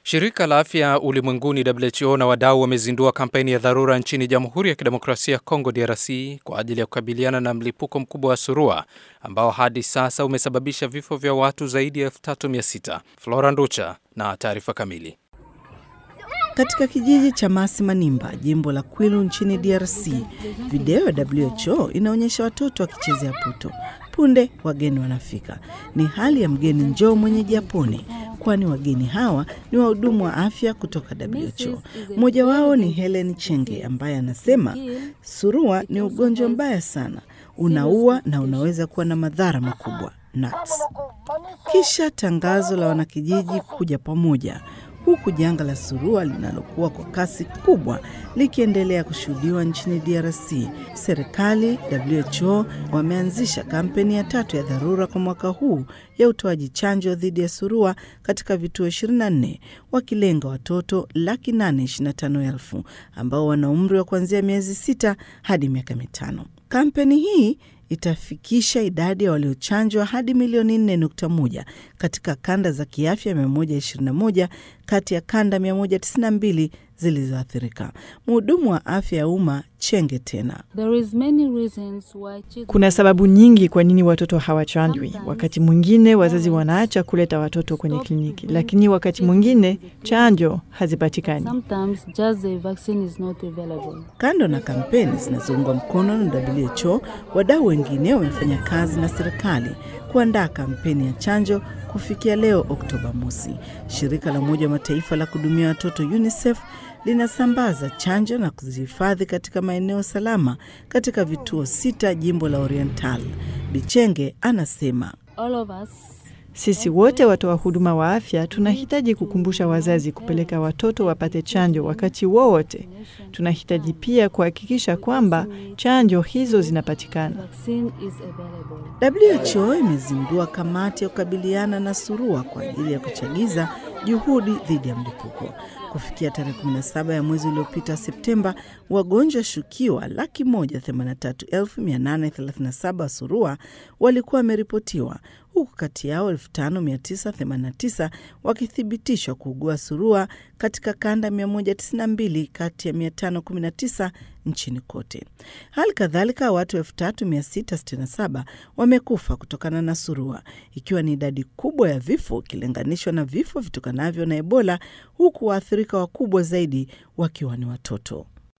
Shirika la Afya Ulimwenguni WHO na wadau wamezindua kampeni ya dharura nchini Jamhuri ya Kidemokrasia ya Kongo DRC kwa ajili ya kukabiliana na mlipuko mkubwa wa surua ambao hadi sasa umesababisha vifo vya watu zaidi ya 3600. Flora Nducha na taarifa kamili. Katika kijiji cha Masi Manimba, jimbo la Kwilu nchini DRC, video ya WHO inaonyesha watoto wakichezea puto. Punde wageni wanafika. Ni hali ya mgeni njoo mwenyeji apone, kwani wageni hawa ni wahudumu wa afya kutoka WHO. Mmoja wao ni Helen Chenge ambaye anasema surua ni ugonjwa mbaya sana, unaua na unaweza kuwa na madhara makubwa nuts. Kisha tangazo la wanakijiji kuja pamoja huku janga la surua linalokuwa kwa kasi kubwa likiendelea kushuhudiwa nchini DRC. Serikali, WHO wameanzisha kampeni ya tatu ya dharura kwa mwaka huu ya utoaji chanjo dhidi ya surua katika vituo 24 wakilenga watoto laki nane ishirini na tano elfu ambao wana umri wa kuanzia miezi sita hadi miaka mitano. Kampeni hii itafikisha idadi ya waliochanjwa hadi milioni 4.1 katika kanda za kiafya 121 kati ya kanda 192 zilizoathirika. Mhudumu wa afya ya umma Chenge tena, kuna sababu nyingi kwa nini watoto hawachanjwi. Wakati mwingine wazazi wanaacha kuleta watoto kwenye kliniki, lakini wakati mwingine chanjo hazipatikani. Kando na kampeni zinazoungwa mkono na WHO, wadau wengine wamefanya kazi na serikali kuandaa kampeni ya chanjo kufikia leo Oktoba mosi. Shirika la Umoja wa Mataifa la kuhudumia watoto UNICEF linasambaza chanjo na kuzihifadhi katika maeneo salama katika vituo sita jimbo la Oriental. Bichenge anasema sisi wote watoa huduma wa afya tunahitaji kukumbusha wazazi kupeleka watoto wapate chanjo wakati wowote. Tunahitaji pia kuhakikisha kwamba chanjo hizo zinapatikana. WHO imezindua kamati ya kukabiliana na surua kwa ajili ya kuchagiza juhudi dhidi ya mlipuko. Kufikia tarehe 17 ya mwezi uliopita Septemba, wagonjwa shukiwa laki moja themanini na tatu elfu mia nane thelathini na saba surua walikuwa wameripotiwa huku kati yao 5989 wakithibitishwa kuugua surua katika kanda 192 kati ya 519 nchini kote. Hali kadhalika watu 3667 wamekufa kutokana na surua, ikiwa ni idadi kubwa ya vifo ikilinganishwa na vifo vitokanavyo na Ebola, huku waathirika wakubwa zaidi wakiwa ni watoto.